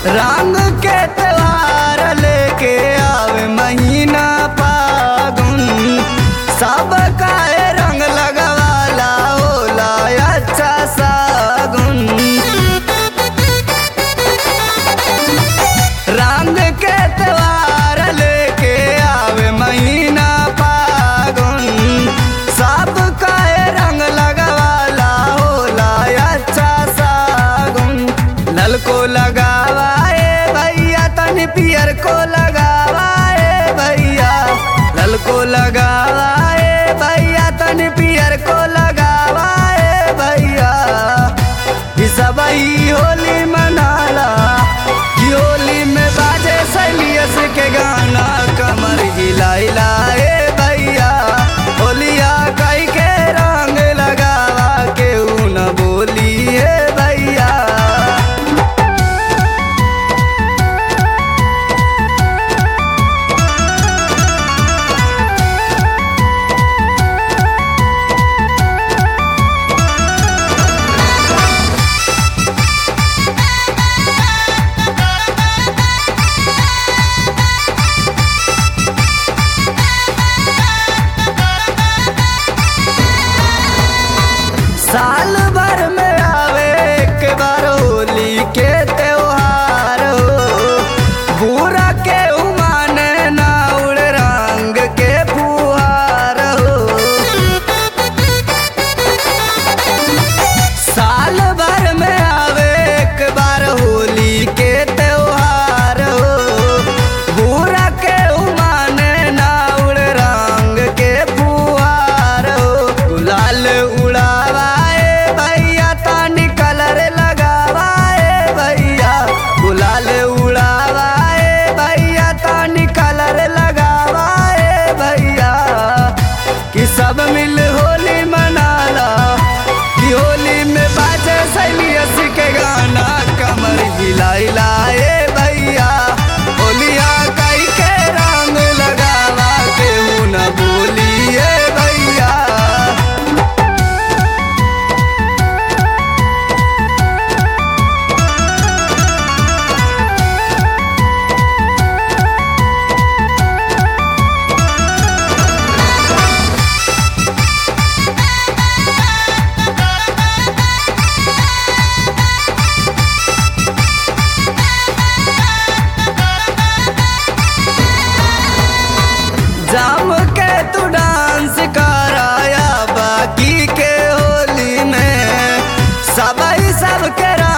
रंग के त्योहार लेके आवे महीना फागुन सब काए रंग लगवाला होला अच्छा सागुन रंग के त्योहार लेके आवे महीना फागुन सब काए रंग लगवाला होला अच्छा सागुन लल को लगावाए भैया तनी पियर को लगावाए भैया लल को लगावाए भैया तनी पियर को लगावाए भैया ई सब ई होली मनाला ई होली में बाजे सैलियस के गाना कमर हिलाइला ए भैया होलिया कई के रंग लगावा के न बोली ए भैया साल भर में आवे एक बार होली के त्योहार हो बुरा के उमाने ना उड़ रंग के फुहार हो साल भर में आवे एक बार होली के त्योहार हो बुरा के उमाने ना उड़ रंग के फुहार हो गुलाल उड़ावाए भैया तानी कलर लगावाए भैया गुलाल उड़ावाए भैया तानी कलर लगावाए भैया कि सब मिल होली मनाला कि होली में बाजे सैलियस के गाना कमर हिलाइला ए भैया होलिया कई के रंग लगावा केहू न बोली ए भैया जाम के तू डांस कराया बाकी के होली में सबई सब के